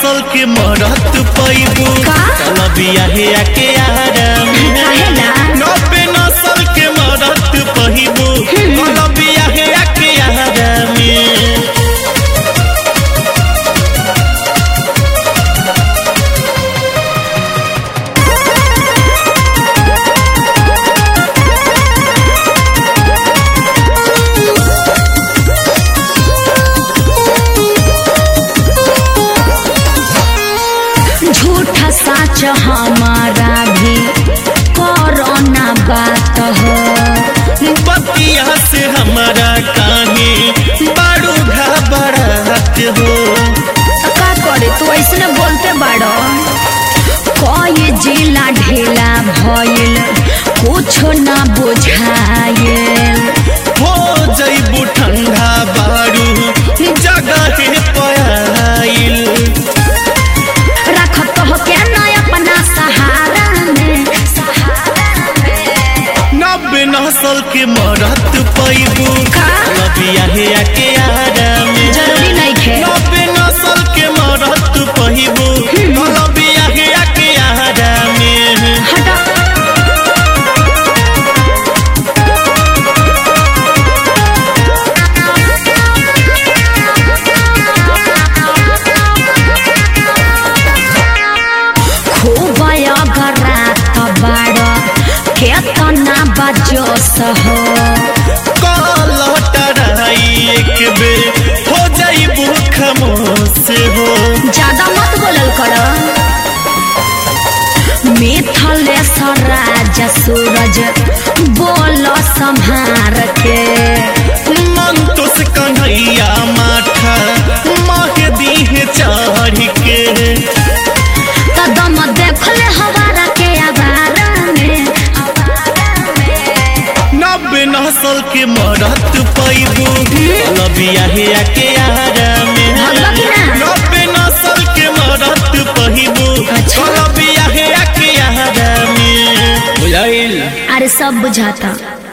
नसल के मरत पैबू का? चलबिया हे आके आराम काहेला? नब्बे नसल के मरत पैबू चलबिया हे आके आराम झूठा साच हमारा भी कोरोना बात हो बतिया से हमारा काहे बारू घबराहट हो तो का करे तू ऐसे बोलते बाड़ो कोई जिला ढेला भइल कुछो ना बुझाइल हो जैबू ठंडा बारू जगह पयाइल रखत हो क्या ना अपना सहारा में सहारा में नब्बे नसल के मरत पैबू का? लबिया हे आके आराम जरूरी नहीं खे नब्बे नसल के मरत पैबू लबिया हे आके आराम हटा खूब अगरात बाड़ केतना बजोस हो कलटराई एक बेर हो जैबू खमोश हो ज्यादा मत बोलल कर मिथलेश्वर राज सूरज बोल संहार के मंतुस कन्हैया माथा माह दीह चढ़ के कदम देखले हवारा के आवारा में आवारा में नब्बे नसल के मरत पैबू लबिया हे आके आराम भगवा की ना? नब्बे नसल के मरत पैबू अच्छा। लबिया हे आके आराम बुझाइल अरे सब बुझाता